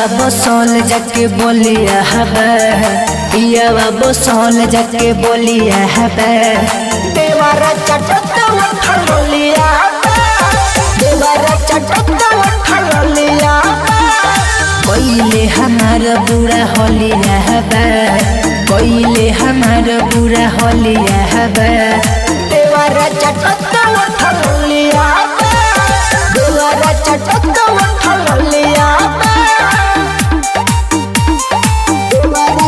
बसौल जाके बोलिया हबे पियावा बसौल जाके बोलिया हबे देवारा चटत उठलिया देवारा चटत उठलिया कोइले हमार बुरा होलिया हबे कोइले हमार बुरा होलिया हबे देवारा चटत उठलिया देवारा चटत उठलिया देवारा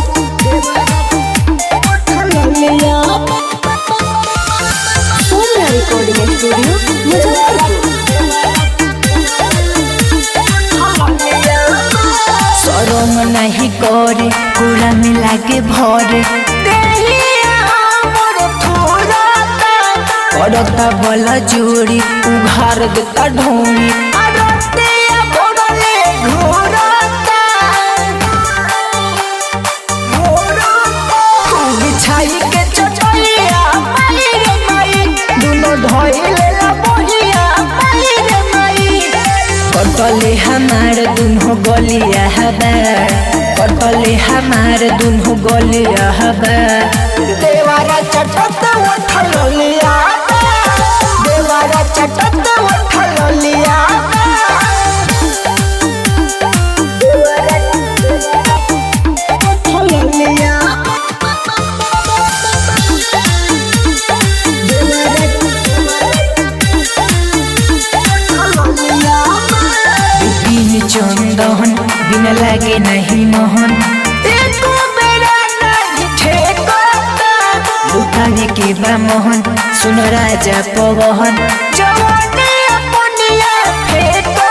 उठलिया सोनिया रिकॉर्डिंग स्टूडियो मुजफ्फरपुर सरम नहीं करे पूरा मिला के भरे करता बला जोड़ी उघार देता ढोरी बिछाई के चटलिया माई रे माई दुनो धोइले ला बहिया माई रे माई कटले हमार दुनो गलिया हबे कटले हमार दुनो गलिया हबे देवारा चटत उठलिया देवारा चटत उठलिया देवारा उठलिया बिन चंदन बिन लागे नहीं मोहन एको बेरा नहीं ठेकता लुटाने के बा मोहन सुन राजा पवन जवानी अपनिया फेंकता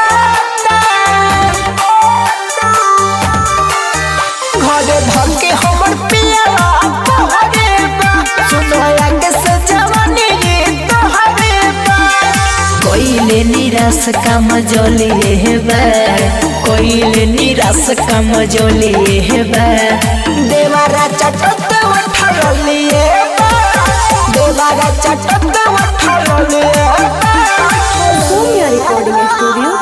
घरे धके हमर पियावा तोहरे बा सुनया के से जवानी तोहरे बा कोइले निराश काम जलिए हेबे कोइले निराश काम जलिए हेबे देवारा चटत उठलिए देवारा चटत उठलिए सोनिया रिकॉर्डिंग स्टूडियो